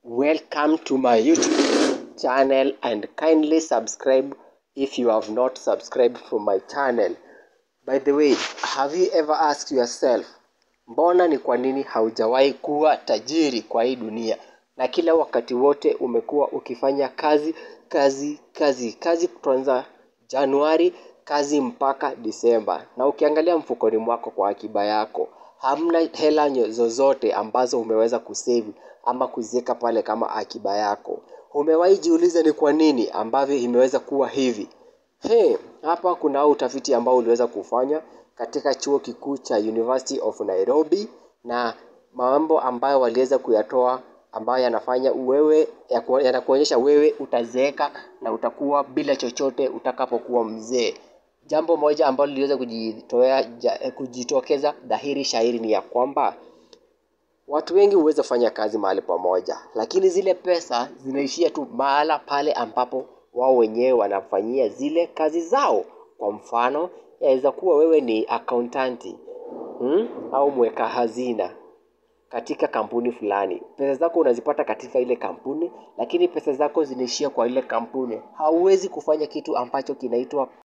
Welcome to my YouTube channel and kindly subscribe if you have not subscribed from my channel. By the way, have you ever asked yourself, mbona ni kwa nini haujawahi kuwa tajiri kwa hii dunia? Na kila wakati wote umekuwa ukifanya kazi, kazi, kazi, kazi kuanza Januari, kazi mpaka Disemba. Na ukiangalia mfukoni mwako kwa akiba yako, hamna hela nyo- zozote ambazo umeweza kusave ama kuziweka pale kama akiba yako. Umewahi jiuliza ni kwa nini ambavyo imeweza kuwa hivi? He, hapa kuna utafiti ambao uliweza kufanya katika chuo kikuu cha University of Nairobi na mambo ambayo waliweza kuyatoa ambayo yanafanya wewe yaku- yanakuonyesha wewe utazeeka na utakuwa bila chochote utakapokuwa mzee. Jambo moja ambalo liliweza kujitoa ja- kujitokeza dhahiri shahiri ni ya kwamba watu wengi huweza fanya kazi mahali pamoja, lakini zile pesa zinaishia tu mahala pale ambapo wao wenyewe wanafanyia zile kazi zao. Kwa mfano, yaweza kuwa wewe ni accountanti hmm? au mweka hazina katika kampuni fulani. Pesa zako unazipata katika ile kampuni, lakini pesa zako zinaishia kwa ile kampuni. Hauwezi kufanya kitu ambacho kinaitwa